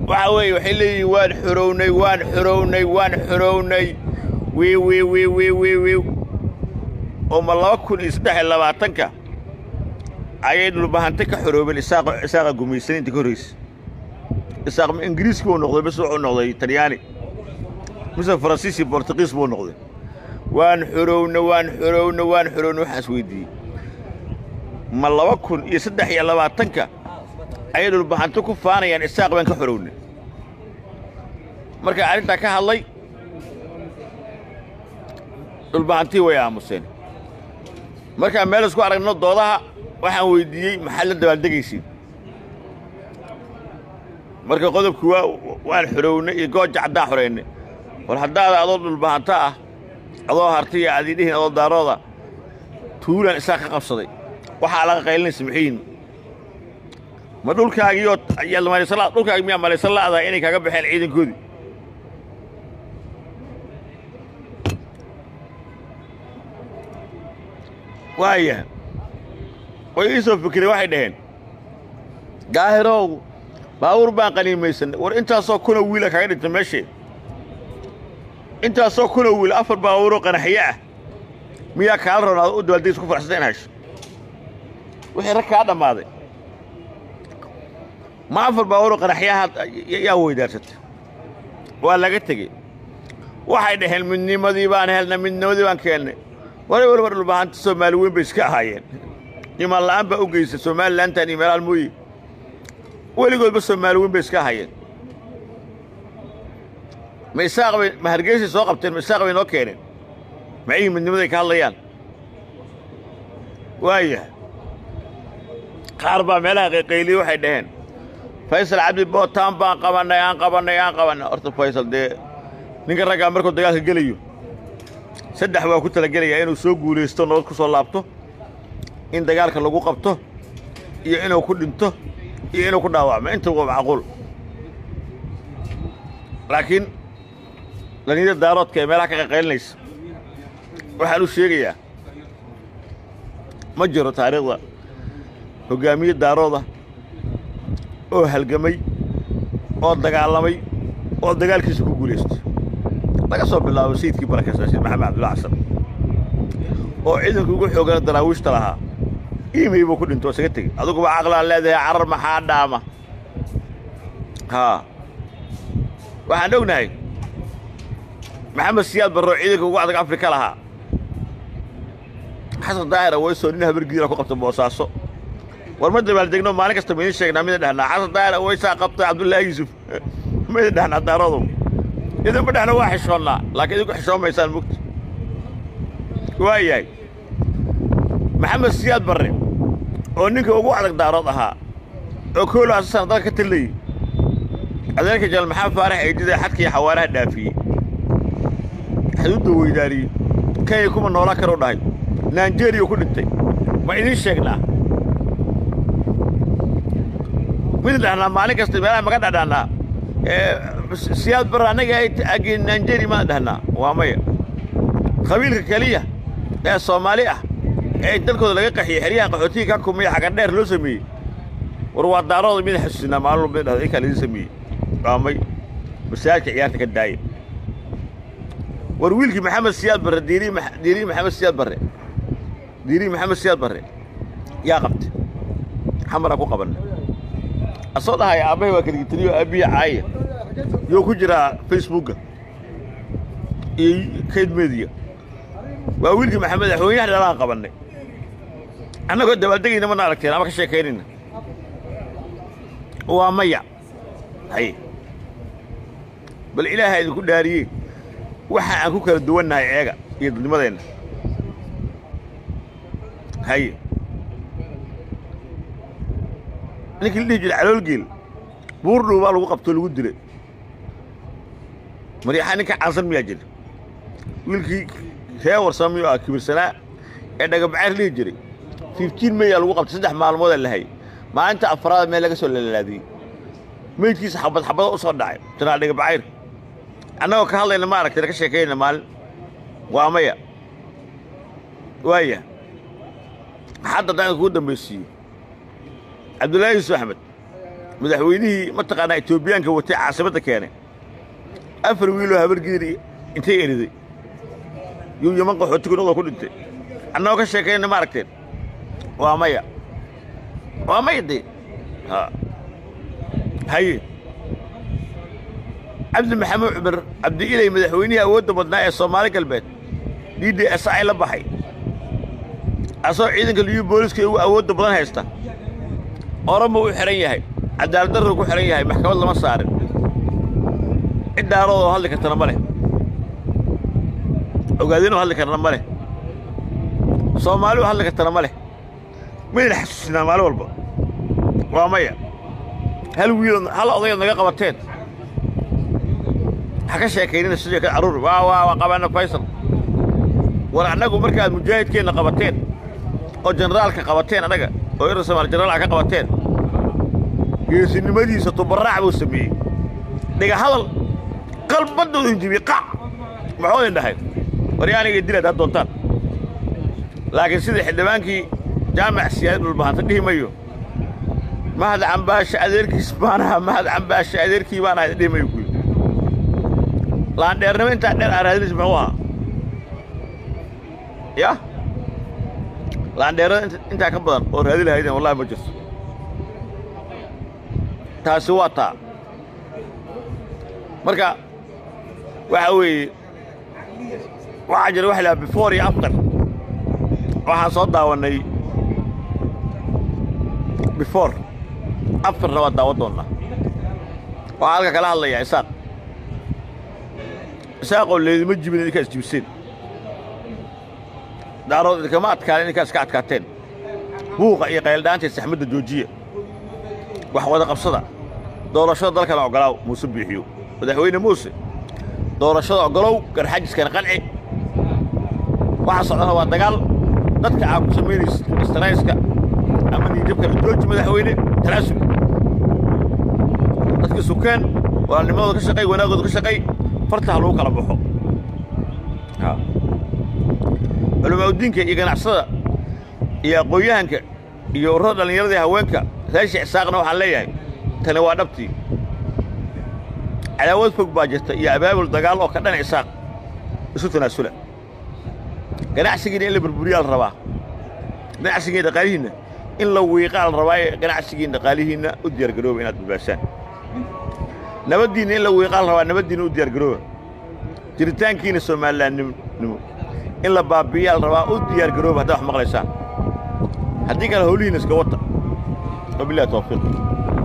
waxa weeye waxay leeyihiin waan xorownay waan xorownay waan xorownay wiiw wiiw wiiw wiiw wiiw wiiw oo ma laba kun iyo saddex iyo labaatanka ayay dhulbahante ka xoroobeen isaaqa isaaqa gumaysaniinta ka horraysa isaaq ma ingiriiski buu noqday mise wuxuu noqday talyaani mise faransiis iyo bortugiis buu noqday waan xorowna waan xorowna waan xorowna waxaan is weydiiyey ma laba kun iyo saddex iyo labaatanka ayay dhulbahanto ku faanayaan isaaq baan ka xorowna marka arrintaa ka hadlay dhulbahantii way aamuseen markaan meel isku aragno doodaha waxaan weyddiiyey maxaad la dabaaldegaysiin marka qodobku waa waan xorownay iyo gooja caddaan xoraynay war haddaada adoo dhulbahanto ah adoo hartiya aad idhihin adoo daarooda tuulaan isaaq ka qabsaday waxaa laga qaylinaysa maxiin ma dhulkaagiioo malaysan dhulkaagi miyaa malaysan la'dahay inay kaaga baxeen ciidankoodii waaya way ii soo fikireen waxay dhaheen gaahirow baabuur baan qaniimaysanay war intaasoo kunoo wiila kaaga dhintay meeshee intaasoo kunoo wiil afar baabuuroo qanaxyo ah miyaa kaala roon aad u dabaaldegis ku faraxsata in hesho wixii rag kaa dhammaaday ma afar baabuuroo qanaxyaha yaa weydaarsatay waa laga tegey waxay dhaheen midnimadii baan helnay midnimadii baan keennay waray warbar dhulbahanta soomaali weyn bay iska ahaayeen imaan la'aan baa u geysay soomalilantan iyo meelaal mooye weligoodba soomaali weyn bay iska ahaayeen ma isaaq bay ma hargeysay soo qabteen ma isaaq bay noo keeneen macihii midnimaday ka hadlayaan waaya qaar baa meelaha qayqayliyey waxay dhaheen faysal cabdi bootaan baan qabannay aan qabannay aan qabannay horta faysal dee ninka raggaa markuu dagaalka gelayo saddex waa ku talagelayaa inuu soo guulaysto nabad ku soo laabto in dagaalka lagu qabto iyo inuu ku dhinto iyo inuu ku dhaawacmo inta waa macquul laakiin dhallinyada daaroodka ee meelaha ka qaqaylinaysa waxaan u sheegayaa ma jiro taariikhda hoggaamiye daarooda oo halgamay oo dagaalamay oo dagaalkiisa ku guulaystay laga soo bilaabo sayidkii barakaysan sayid maxamed cabdulla xasan oo ciidanku ugu xoogana daraawiishta lahaa iimay buu ku dhinto oo isaga tegey aduguba caqlaan leedahay carar maxaa dhaama haa waxaan ognahay maxamed siyaad barroo ciidanka ugu adag afrika lahaa xasan daahira waysoo nin habargiira ku qabta boosaaso war ma dabaaldegno maalin kasta ma idin sheegnaa midin dhahnaa xasan daahira waysaa qabtay cabdullaahi yuusuf ma idin dhahnaa daarodow idinma dhehna waa xishoonnaa laakiin idinku xishoon maysaan mugta waa yahay maxamed siyaad barre oo ninka ugu adag daarood ahaa oo koolo asasana dalka ka tallayey adeerka janaal maxamed faarax eejida xadkii xawaaraha dhaafiyey xuduudda weydaariyey kenya kuma noolaa karuu dhahay naijeriya ku dhintay ma idiin sheegnaa midin dhahnaa maalin kasta meelaha maga dhadhahnaa siyaad barre annaga agii naijeriya maan dhahnaa waa maya qabiilka keliya ee soomaali ah ee dalkooda laga qaxiyey xeryaha qaxootiga ka kumaya xaga dheer loo sameeyey war waa daarooda mida xasuusinaa maalin walba dhahda inkaa laidin sameeyey waamay masaajidka ciyaarta ka daaya war wiilkii maxamed siyaad barre diirii diirii maxamed siyaad barre diirii maxamed siyaad barre yaa qabtay xamaraa ku qabanna asoo dhahaya aabbahay waa kaligitaniyo aabbiya caaya yoo ku jiraa facebookga iyo kayd mediya waa wiilkii maxamed madaxweynaha dhalaan qabannay annagoo dabaaldegayna mana aragteen ama ka sheekaynayna waa maya haye bal ilaaha idinku dhaariyey waxa aan ku kala duwannahay eega iyo dadnimadeenna haye ninkii la dhihi jiray caloolgeel buurdhow baa lagu qabtoo lagu dilay maryaxa ninka caansan miyaa jira wiilkii ree warsamiyo ah kibirsanaa ee dhagabacayr dhihi jiray fiftiin meyaa lagu qabtay saddex maalmoodaa la hayay maalinta afraada meel laga soo lalaadiyey meydkiisa xabad xabado u soo dhacay janaal dhagabacayr annagoo ka hadlayna ma aragtayna ka sheekaynayna maalin waa maya waaya hadda haddaan kugu dambaysiiyo cabdullaahi yuusuf axmed madaxweynihii mataqaanaa etoobiyaanka watay caasimadda keenay afar wiiloo habargidir intay eriday yuu yaman qaxooti kunadoo ku dhintay annagoo ka sheekaynna ma aragteen waa maya waa maya dee ha haye cabdi maxamuud cumar cabdi ilay madaxweynihii awoodda badnaa ee soomaali galbeed d d s ay la baxay asagoo ciidanka liyu booliska ugu awoodda badan haysta orama u xidhan yahay cadaaladdarru ku xidhan yahay maxkamad lama saarin cid daaroodoo hadli kartana ma leh ogaadinoo hadli kartana ma leh soomaali oo hadli kartana ma leh mayna xasuusinaa maalin walba waa maya hal wiiloo hal odayood naga qabateen ha ka sheekaynina sidii ka carruur waa waa waa qabaana faysal war annagu markaad mujaahidkeenna qabateen oo jenaraalka qabateen annaga oo irar soomaali jenaraalka ka qabateen geesinimadiisa tubaraac buu sameeyey dhiga hadal qalbaddoodu injibiyey qac maxuu idin dhahay war yaa aniga dilaad had doontaan laakiin sida xildhibaankii jaamac siyaadad dhulbahanta dhihi mayo mahad cambaasha adeerkiis baan ahaa mahad cambaasha adeerkii baan ahay dhihi mayo kuyi laandheernimo intaa dheer aa raadinaysa muxuu ahaa ya laandheerada intaa ka badan oo raadi lahaydeen wallahi ma jirto taasi waa taa marka waxa weeye waxaa jira waxa lahaa before iyo after waxaan soo daawannay before afterna waa daawan doonnaa waxaa halka kala hadlayaa isaaq isaaqoo leedima jibin idinkaas jibiseen daarood idinkama adkaan idinkaas ka adkaateen buuqa iyo qayldhaantay saxmadda joojiya wax wada qabsada doorashada dalkana oggolaaw muuse biixiyo madaxweyne muuse doorashada oggolow garxajiskana qanci waxa socdana waa dagaal dadka aa ku samaynaysa istarayska ama niijabkana jooji madaxweyne tanaasul dadkii sukeen walaalnimadooda ka shaqay wanaagooda ka shaqay farta ha lagu kala baxo culamaauddiinka iyo ganacsada iyo aqoon-yahanka iyo urrada dhallinyarada iyo haweenka raashic isaaqna waxaan leeyahay tani waa dhabtii cadaawad fog baa jirta iyo abaabul dagaal oo ka dhan isaaq isu tanaasula ganacsigiina in la burburiyaa la rabaa ganacsigiina dhaqaalihiinna in la wiiqaa la rabaaye ganacsigiina dhaqaalihiinna u diyaargarooba inaad badbaasaan nabaddiinna in la wiiqaa la rabaa nabaddiinna u diyaargarooba jiritaankiina soomalilaannimo in la baabi'iyaa la rabaa u diyaargarooba haddaad wax maqlaysaan haddii kale howlihiinna iska wata wabillahi tawfiiq